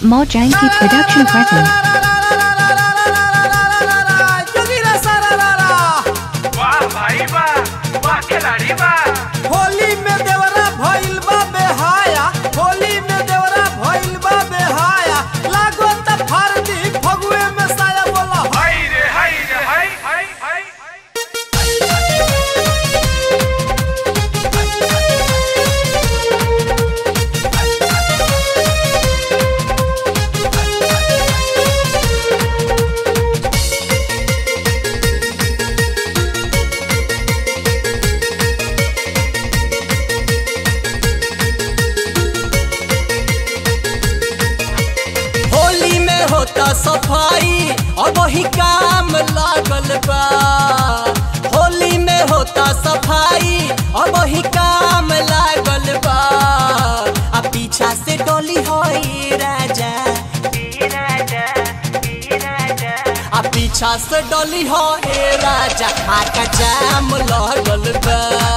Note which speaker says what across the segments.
Speaker 1: Mojanki Production presents.
Speaker 2: वाह भाई वाह वाह खिलाड़ी वाह
Speaker 3: होली में देवरा भइल बा बेहाया होली में देवरा भइल बा बेहाया लागो त फरदी फगुए में साया बोला
Speaker 2: हाय रे हाय रे हाय हाय हाय
Speaker 3: होली में होता सफाई अब ही काम लागल बा होली में होता सफाई अब ही काम लागल बा आ पीछा से डोली होई राजा आ पीछा से डोली हो ए राजा आका जाम लागल बा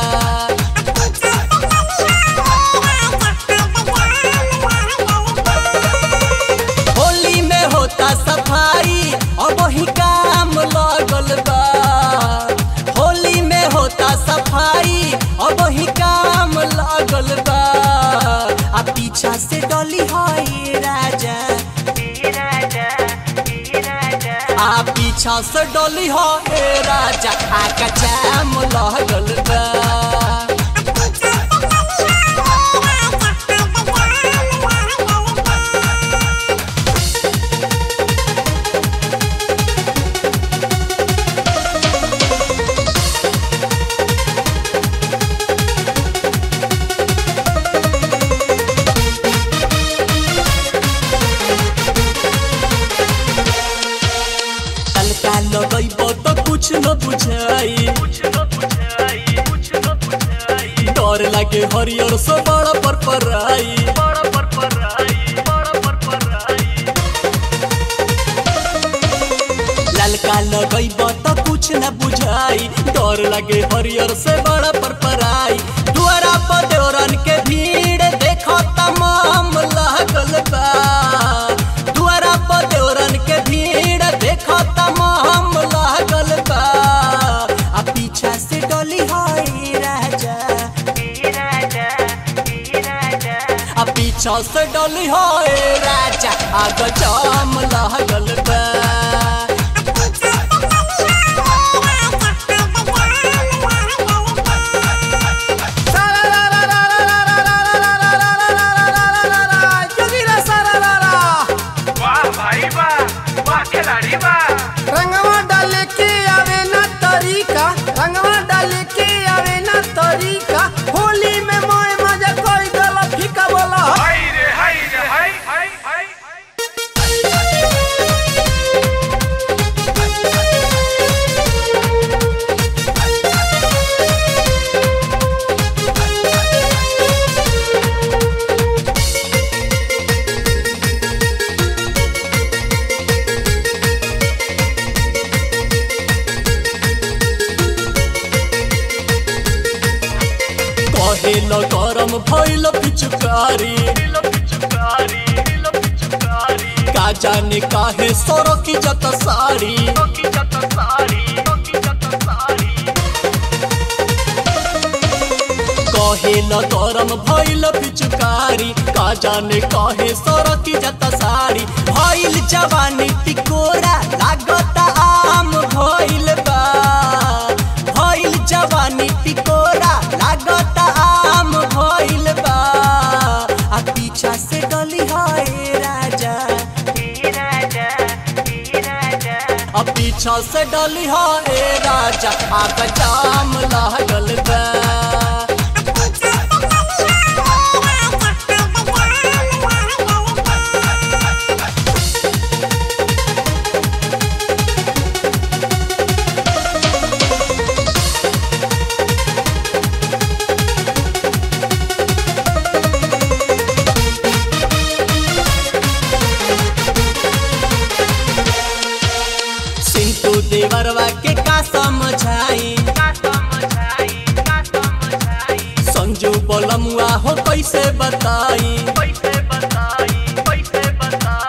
Speaker 3: होली में होता सफाई अब ही काम लागल बा होली में होता सफाई अब ही काम लागल बा आ पीछा से डोली होई राजा आ पीछा से डोली हो ए राजा आका जाम लागल बा तलका लगैब त कुछ न बुझाई
Speaker 2: कुछ न बुझाई कुछ न बुझाई
Speaker 3: डर लागे हरियर से बड़ा पर पराई
Speaker 2: बड़ा पर पराई बड़ा पर पराई
Speaker 3: ललका लगैब त कुछ न बुझाई डर लागे हरियर से बड़ा पर पराई दुआरा पर देवरन के भीड़ देखो तमाम लागल बा दुआरा पर देवरन के भीड़ देखो तमाम लागल बा आ पीछा से डोली होई राजा आ पीछा से डोली होए राजा आग जाम लागल बा
Speaker 2: वाह भाई वाह वाह खिलाड़ी वाह
Speaker 3: रंगवा डाले के आवे ना तरीका रंगवा डाले के आवे ना तरीका होली में मोय मजा कोई गला फीका बोला
Speaker 2: हाय रे हाय रे हाय हाय हाय
Speaker 3: कहे ल गरम भइल पिचकारी
Speaker 2: दिल पिचकारी दिल पिचकारी
Speaker 3: का जाने काहे सरकी जत साड़ी
Speaker 2: की जत सारी की जत सारी
Speaker 3: कहे ल गरम भइल पिचकारी का जाने काहे सरकी जत साड़ी भइल जवानी टिकोरा लागत आम भइल बा भइल जवानी टिकोरा लागत आम भइल बा आ पीछा से डली है राजा आ पीछा से डली है राजा आग जाम लागल बा सिंटू देवरवा के का समझाई
Speaker 2: का समझाई का समझाई
Speaker 3: संजू बोलमुआ हो कैसे बताई
Speaker 2: पैसे बताई पैसे बताई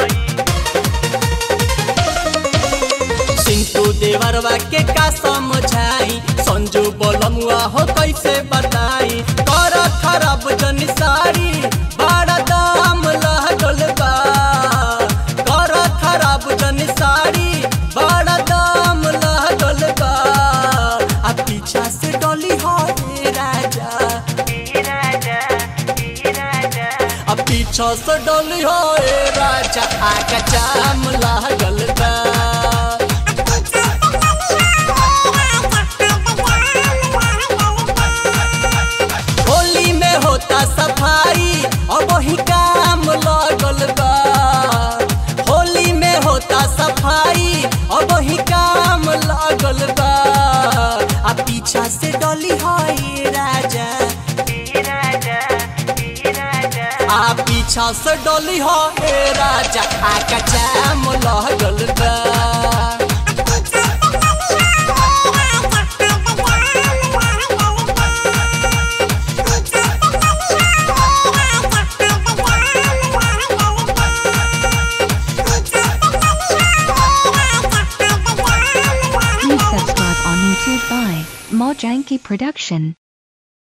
Speaker 3: मंजू बोलमुआ हो कैसे बताई कर खराब जन सारी बड़ा दाम लागल बा कर खराब जन सारी बड़ा दाम लागल बा आ पीछा से डोली हो रे राजा आ पीछा से डोली हो रे राजा आका जाम लागल बा होली में होता सफाई और वही काम लगल बा होली में होता सफाई और वही काम लगल बा आ पीछा से डोली है राजा आ पीछा से डोली है राजा आका जाम लगल बा
Speaker 1: Please subscribe on YouTube by Mojanky Production.